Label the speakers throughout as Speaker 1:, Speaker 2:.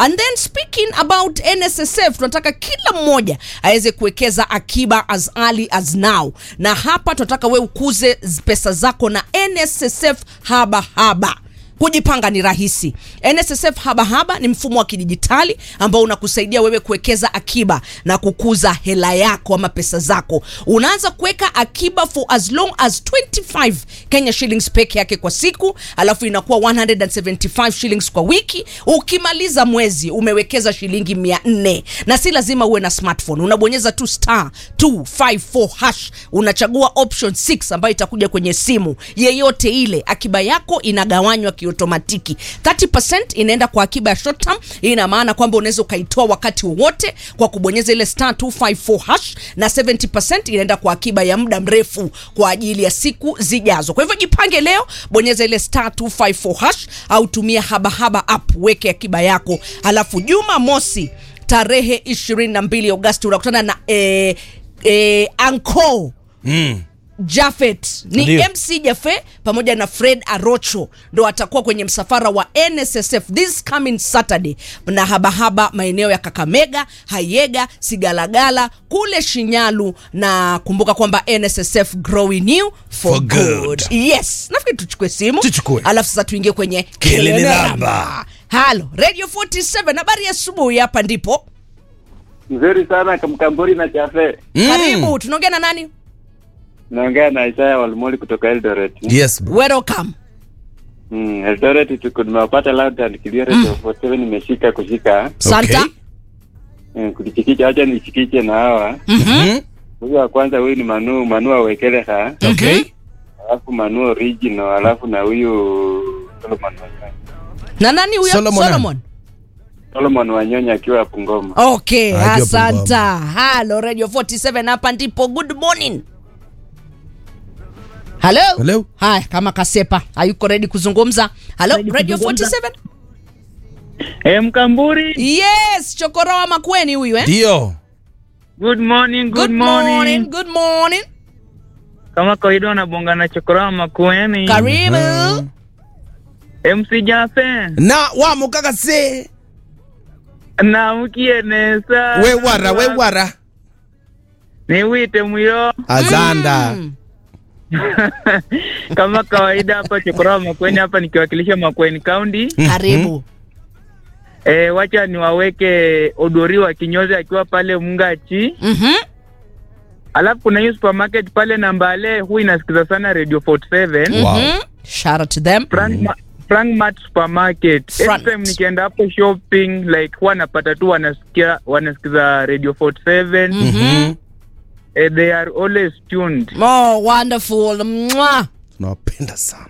Speaker 1: and then speaking about nssf tunataka kila mmoja aweze kuwekeza akiba as early as now na hapa tunataka we ukuze z- pesa zako na nssf haba haba kujipanga ni rahisi nssf habahaba ni mfumo wa kidijitali ambao unakusaidia wewe kuwekeza akiba na kukuza hela yako ama pesa zako unaanza kuweka akiba for as long as 25 kenya shillings peke yake kwa siku alafu inakuwa 175 shillings kwa wiki ukimaliza mwezi umewekeza shilingi 400 na si lazima uwe na smartphone unabonyeza tu star 254 hash unachagua option 6 ambayo itakuja kwenye simu yeyote ile akiba yako inagawanywa kiotomatiki 30 inaenda kwa akiba ya short term hii ina maana kwamba unaweza ukaitoa wakati wowote kwa kubonyeza ile star 254 hash na 70 inaenda kwa akiba ya muda mrefu kwa ajili ya siku zijazo kwa hivyo jipange leo bonyeza ile star 254 hash au tumia habahaba app weke akiba yako alafu juma mosi tarehe 22 agosti unakutana na eh, eh, anko
Speaker 2: Mm.
Speaker 1: Jafet ni
Speaker 2: Ndio.
Speaker 1: MC Jafe pamoja na Fred Arocho ndo atakuwa kwenye msafara wa NSSF this coming Saturday na habahaba maeneo ya Kakamega, Hayega, Sigalagala kule Shinyalu, na kumbuka kwamba NSSF growing new for,
Speaker 2: For
Speaker 1: good.
Speaker 2: good.
Speaker 1: Yes, nafikiri tuchukue simu
Speaker 2: Tuchukue.
Speaker 1: alafu sasa tuingie kwenye
Speaker 2: Kelele
Speaker 1: Kelele
Speaker 2: Ramba.
Speaker 1: Ramba. Halo Radio 47 habari ya asubuhi, hapa ndipo
Speaker 3: Nzuri sana Kamkamburi na Chafe.
Speaker 2: Mm.
Speaker 1: karibu. Tunaongea na nani?
Speaker 3: Naongea na Isaya Walmoli kutoka Eldoret.
Speaker 2: Yes, bro.
Speaker 1: Welcome.
Speaker 3: Mm, Eldoret tuko nimewapata loud and clear radio 47 nimeshika kushika.
Speaker 1: Santa.
Speaker 2: Okay.
Speaker 3: Mm, kulichikicha acha nichikiche na hawa.
Speaker 2: Mhm.
Speaker 3: Huyu wa kwanza huyu ni Manu Manu Awekeleha,
Speaker 2: Okay.
Speaker 3: alafu Manu Original, alafu na huyu Solomon Wanyonya.
Speaker 1: Na nani huyo?
Speaker 2: Solomon.
Speaker 1: Solomon.
Speaker 3: Solomon Wanyonya akiwa hapo Ngoma.
Speaker 1: Okay,
Speaker 2: Ajua
Speaker 1: asanta. Halo Radio 47 hapa ndipo. Good morning. Hello?
Speaker 2: Hello.
Speaker 1: Haya, kama Kasepa hayuko ready kuzungumza. Hello Radio 47?
Speaker 4: Eh, Mkamburi,
Speaker 1: Yes, Chokoroa Makweni huyu eh?
Speaker 2: Ndio.
Speaker 4: good morning, good,
Speaker 1: Good
Speaker 4: morning.
Speaker 1: morning. Good morning.
Speaker 4: Kama kawaida wanabonga na chokorama makueni.
Speaker 1: Karibu.
Speaker 4: MC Jafe
Speaker 2: Na wa mukaka se.
Speaker 4: na mukienesa
Speaker 2: We wara, we wara.
Speaker 4: niwite mwiro
Speaker 2: Azanda.
Speaker 1: Mm.
Speaker 4: kama kawaida hapa chokorama makweni hapa nikiwakilisha Makueni County.
Speaker 1: Karibu.
Speaker 4: E, wacha niwaweke Odori wa kinyozi akiwa pale Mungachi,
Speaker 1: Mhm.
Speaker 4: alafu kuna hiyo supermarket pale Nambale, huu inasikiza sana Radio 47
Speaker 2: Wow.
Speaker 1: Mhm. Shout out to them.
Speaker 4: Frank, Ma Frank Mart Supermarket.
Speaker 1: Frank.
Speaker 4: Anytime nikienda hapo shopping like huwa napata tu wanasikia wanasikiza Radio 47.
Speaker 2: Mhm.
Speaker 4: Eh, they are always tuned.
Speaker 1: Oh, wonderful. Mwah.
Speaker 2: Tunawapenda sana.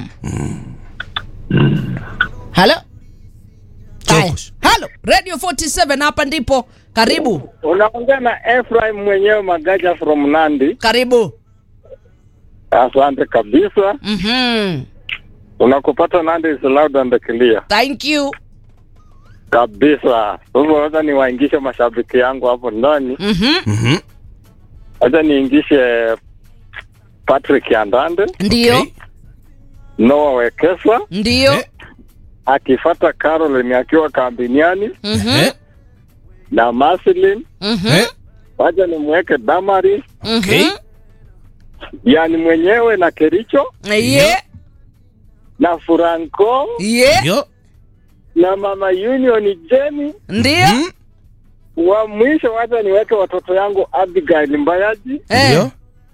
Speaker 1: Hello? Haya.
Speaker 2: Chokos.
Speaker 1: Hello Radio 47 hapa ndipo. Karibu.
Speaker 3: Unaongea na Ephraim mwenyewe Magaja from Nandi.
Speaker 1: Karibu.
Speaker 3: Asante kabisa.
Speaker 1: Mhm.
Speaker 3: Unakupata Nandi is loud and clear.
Speaker 1: Thank you.
Speaker 3: Kabisa. Sasa wacha niwaingishe mashabiki yangu hapo ndani.
Speaker 1: Mhm.
Speaker 2: Mhm.
Speaker 3: Wacha niingishe Patrick Andande,
Speaker 1: Ndio.
Speaker 2: Okay.
Speaker 3: Noah Wekesa,
Speaker 1: Ndio.
Speaker 2: Eh.
Speaker 3: akifata Caroline akiwa kambiniani
Speaker 1: Mhm.
Speaker 2: Eh.
Speaker 3: na Marceline.
Speaker 1: Mhm.
Speaker 2: Eh.
Speaker 3: Wacha nimweke Damaris,
Speaker 2: Okay.
Speaker 1: Mhm.
Speaker 3: yani mwenyewe na Kericho
Speaker 1: Yeah.
Speaker 3: na Franco
Speaker 1: Yeah.
Speaker 2: Ndio.
Speaker 3: na mama Union Jenny.
Speaker 1: Ndio.
Speaker 2: Mhm.
Speaker 3: Wa mwisho wacha niweke watoto yangu Abigail Mbayaji
Speaker 1: Eh.
Speaker 2: Ndio.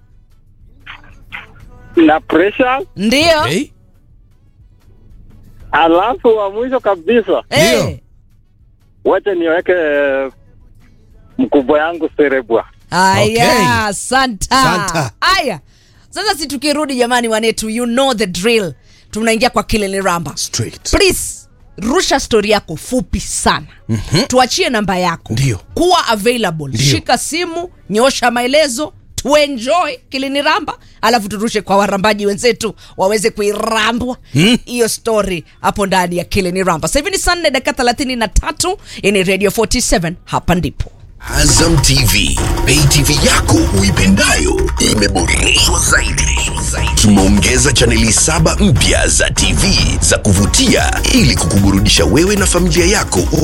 Speaker 3: na Precious,
Speaker 1: Ndio.
Speaker 2: Okay.
Speaker 3: alafu wa mwisho kabisa
Speaker 1: Eh.
Speaker 2: Ndio.
Speaker 3: wacha niweke mkubwa yangu Serebwa.
Speaker 1: Aya,
Speaker 2: Okay.
Speaker 1: santa.
Speaker 2: Santa.
Speaker 1: Aya. Sasa si tukirudi jamani wanetu, you know the drill. Tunaingia kwa Kilele Ramba.
Speaker 2: Straight.
Speaker 1: Please rusha stori yako fupi sana. Tuachie namba yako.
Speaker 2: Ndio.
Speaker 1: Kuwa available.
Speaker 2: Ndio.
Speaker 1: Shika simu, nyosha maelezo, tuenjoy Kilele Ramba, alafu turushe kwa warambaji wenzetu waweze kuirambwa hiyo story hapo ndani ya Kilele Ramba. Sasa hivi ni saa nne dakika 33 ini Radio 47 hapa ndipo.
Speaker 5: Azam TV, pay TV yako uipendayo imeboreshwa zaidi. Tumeongeza chaneli saba mpya za TV za kuvutia ili kukuburudisha wewe na familia yako